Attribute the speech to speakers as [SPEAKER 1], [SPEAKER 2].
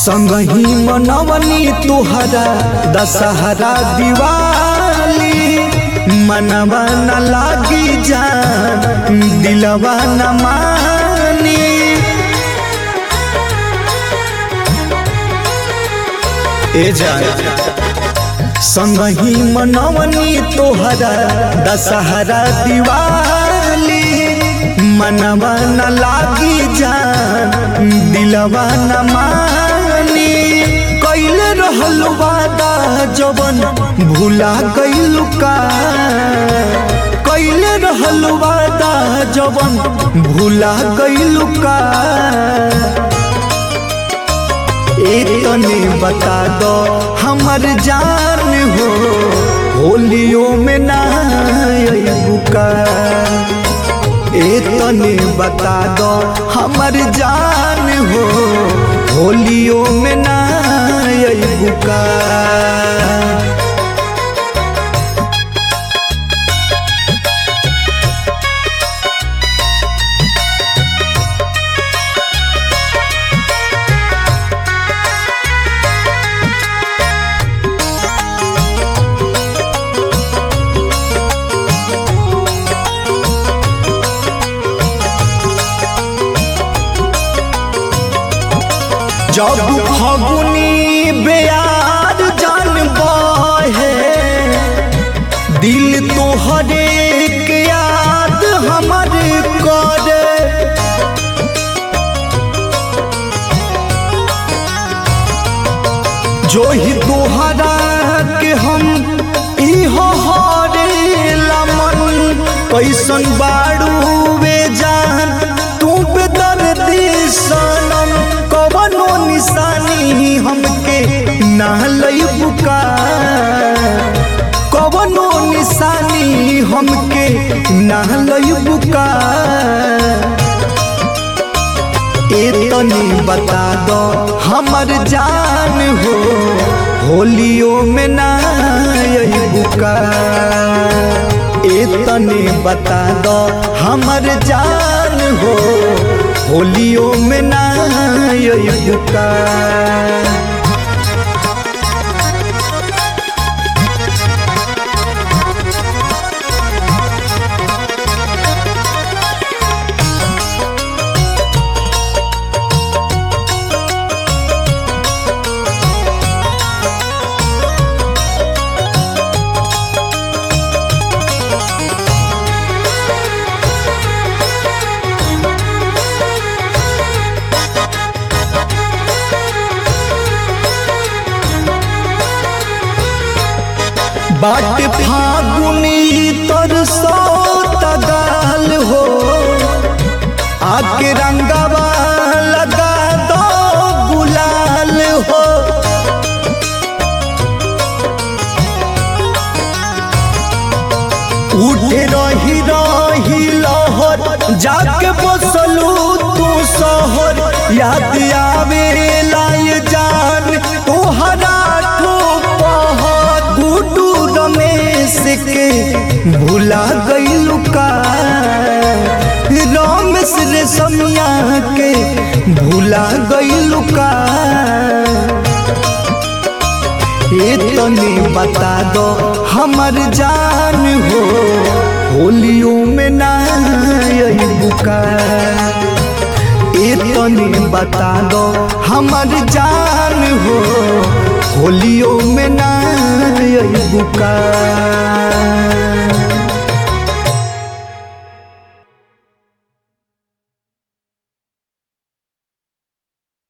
[SPEAKER 1] संगही मनवनी तुहरा दशहरा दिवाली मनवा न लागी जान दिलवा न मानी ए जान संगही मनवनी तोहरा दशहरा दिवाली मनवा न लागी जान दिलवा न मानी कैले रहल वादा जवन भूला गइलु का कैले रहल वादा जवन भूला गइलु का तने बता दो हमर जान हो होलियो में ना बुका ए तने बता दो हमर जान हो होलियो में ना बुका जब फगुनी बेयार जान बहे दिल तोहरे के याद हमर करे जो ही तोहरा के हम इहो हरे लमन कैसन बाड़ू वे जान तू बेदर्दी सनम कवनो निशानी हमके ना लई बुका कवनो निशानी हमके ना लई बुका ए तनी बता दो हमर जान हो होलियो में ना बुका ए तनी बता दो हमर जान हो होलियो में ना बुका बाट फागुनी तर सौ तगाल हो आके रंगवा लगा दो गुलाल हो उठे रही रही लहर जाके बसलू तू शहर याद आवे लाए जान तोहरा गुडू रमेश के भूला गइलू का रमेश रे समिया के भूला गइलू का ये तने बता दो हमर जान हो होलियो में ना बुका ये तने बता दो हमर जान हो होलियो में ना बुका